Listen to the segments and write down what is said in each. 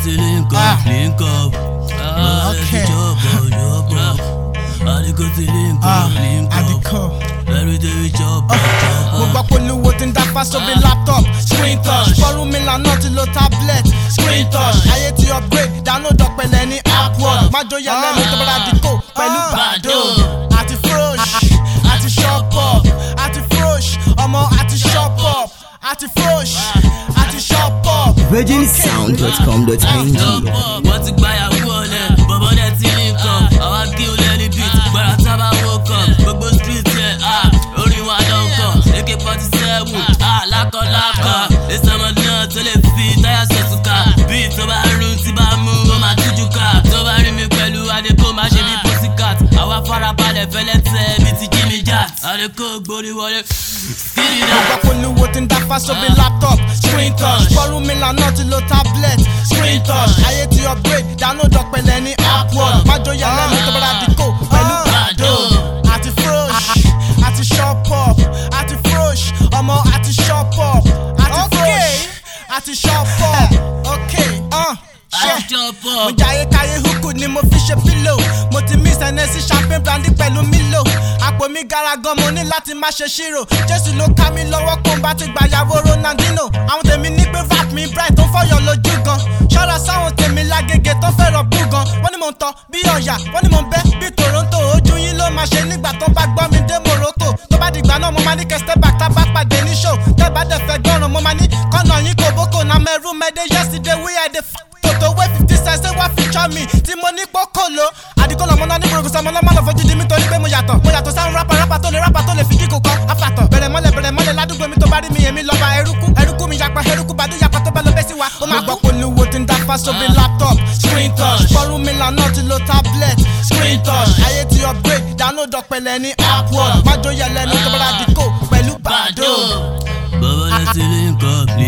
ti link Ah. up, link up. Bọ́bọ́ rẹ̀ ti Okay. chop up, chop up. Àdìgún ti link Ah, up, link up. àdìkọ́. Every day we chop up, chop mo up. gbọ́ polówó tí ń dáfá sóbi laptop screen touch fọ́rùn mi lànà ti lo tablet screen touch ayé ti upgrade download ọ̀pẹ̀lẹ̀ ní appword májòyà lẹ́nu tó bára dìkò pẹ̀lú bàdó àti frosh àti shop up àti frosh ọmọ àti shop up àti frosh àti shop up. virginsound.com.ng Chop up, wọ́n ti gbáyàwó ọ̀lẹ̀. Bọ̀bọ́ dẹ̀ ti link up. Àwa kí o lẹ́ni beat. Gbàrà tábà woke up. Gbogbo street yẹn, ah, orin wa ló ń kọ̀. AK forty seven, ah, lákọ̀lákọ̀. Ìsọmọ náà tó lè fi táyà sọ̀tùkà. Bí tó bá rún tí bá mú, ó máa tújú ká. Tó bá rí mi pẹ̀lú Adékò, má ṣe bí pussycat. Àwa farabalẹ̀ fẹ́lẹ́ tẹ̀ bí ti Jimmy Jack. Adékò gbórí wọlé. Skiri mo náà. gbọ́ polówó tí ń dáfá sóbi laptop screen touch fọ́rùn mi lànà ti lo tablet screen touch ayé ti upgrade download ọ̀pẹ̀lẹ̀ ní appword májòyà lẹ́nu tó bára dìkò pẹ̀lú bàdó àti frosh àti shop up àti frosh ọmọ àti shop up àti frosh àti shop up okay uh, Àti yeah. chop mo up. jayé káyé húkú ni mo fi ṣe pílò mo ti mix ẹnẹsí champagne brandy pẹ̀lú mílò àpò mi gara gan mo ní láti má ṣe ṣírò jésù ló ká mi lọ́wọ́ kó n bá ti gbàyàwó ronaldino àwọn tèmi ní pé rap mi bright tó ń fọyọ̀ lójú gan ṣọ́ra sáwọn tèmi lágége tó fẹ́ràn bú gan wọ́n ní mò ń tọ́ bí ọ̀yà wọ́n ní mò ń bẹ́ bí toronto ojú yín ló máa ṣe nígbà tó bá gbọ́ mi dé morocco tó bá dìgbà náà mo máa ní kẹsítẹ́ back tá bá pàdé ní show tẹ́ bá dẹ̀ fẹ́ gbọ́ràn mo máa ní kọ́nà yín kò bókò na mẹ́rù mẹ́dẹ́ yesterday we had the f tòtò wé fifty cents ṣé wá feature mi tí mo ní kókòló àdìgbò lọ́mọ náà ní gbòrògbò sọmọ náà má lọ fojú di mi torí pé mo yàtọ̀ mo yàtọ̀ sáwọn rápà rápà tó lè rápà tó lè fi kíkò kọ́ afàtọ̀ bẹ̀rẹ̀ mọ́lẹ̀ bẹ̀rẹ̀ mọ́lẹ̀ ládùúgbò mi tó bá rí mi èmi lọ́ba eruku eruku mi yapa eruku bàdú yapa tó bá lọ bẹ́ sí wa ó máa gbọ́ polówó tí ń dáfá sóbi laptop screen touch fọ́rùn mi lànà ti lo tablet screen touch ayé ti upgrade download ọ̀pẹ̀lẹ̀ ní appword májòyà lẹ́nu tó bára dìkò pẹ̀lú bàdó. Bọ̀bọ́ dẹ̀ ti link up, link up.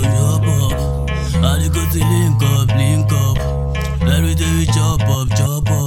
virginsound.com.ng Àdìgún ti link up, link up. Every day we chop up, chop up.